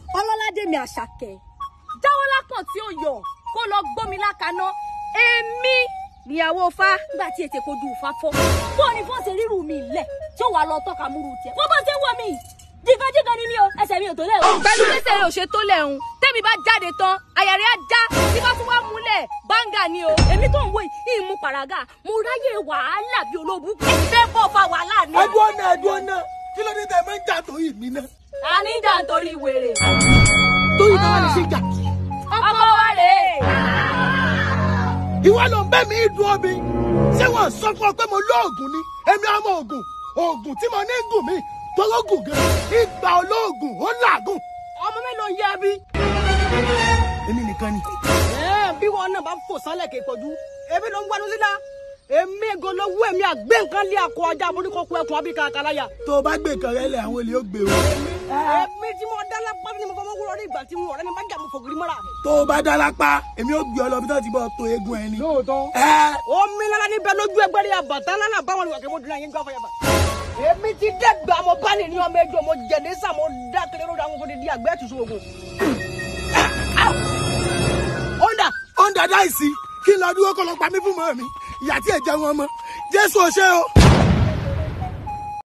ọlọ́ládé mi àṣàkẹ́ jáwọ́ lápọ̀n tí ó yọ kó lọ gbómi lákaná èmi níyàwó fa nígbà tí ètè kojú fa fọ́ bó ni fọ́n ṣe rírù mi lẹ̀ tí ó wà lọ tọ́ka múru tiẹ̀ wọ́n bá ṣe wọ̀ mí jíganjígan ni mí o ẹsẹ̀ mi ò tó lẹ̀ o. pẹ̀lú pèsè rẹ̀ ò ṣe tó lẹ̀ ń tẹ́mi bá jáde tán àyà rẹ̀ á já tí bá tún wá múlẹ̀ báńgà ni o. èmi tó ń wo yìí mú pàràgà mo ráyè wàhálà bí olóògùn kì í fẹ́ bọ́ fa wàhálà ni. ẹdùn ọ̀nà ẹdùn ọ̀nà kí ló dé tẹ máa ń jà tó yìí mí náà. a ní jà nítorí wèrè. tó yìí náà wà ní ṣe jà. ọkọ wa rèé. ìwọ ló ń bẹ́ mi dùn omi ṣé wọ́n sọ fún ọ pé mo lóògùn ni èmi ọmọ ògùn ògùn tí mo ní gùn mí tọ́lọ́gùn gan ìgbà olóògùn ó làágùn. ọmọ mélòó ń yẹ bí. èmi nìkan ni. bí wọn náà bá fò sálẹ̀ kì í pọ̀jù ebi ló ń gbádùn síta èmi ègò ló wú èmi àgbé nǹkan lé akọ ajá àbóríkọ kú ẹkùn abíkà àkàláyà. tó o bá gbé nǹkan rẹ lẹ àwọn olè ó gbé o. èmi tí mo dá lápá ni mo fọwọ́ wúrọ̀ ní ìgbà tí mo rẹ́ ni má jà mo fògiri mọ́ra. tó o bá dá lápá èmi ó gbé ọ lọ bí tó ti bọ́ tó eégún ẹni. lóòótọ́. ẹ omi lára níbẹ̀ lójú ẹgbẹ́ rí àbàtà lánàá báwọn ìwà kẹ́ mo dùn àyín gbà fọyàbà. èmi ti dẹ́gbà mo bá ní ní ọmọ ẹjọ́ mo jẹ̀ ní sà mo dá kéré lórí àwọn fòdìdí àgbẹ̀ ẹ̀tùsù ogun. ọ̀ndà ọ̀ndà dáìsí kí n lọ dúró kó lọ pa mí fún mọ́ mi ìyá tí ẹ̀ jẹun ọmọ jésù ò ṣe o.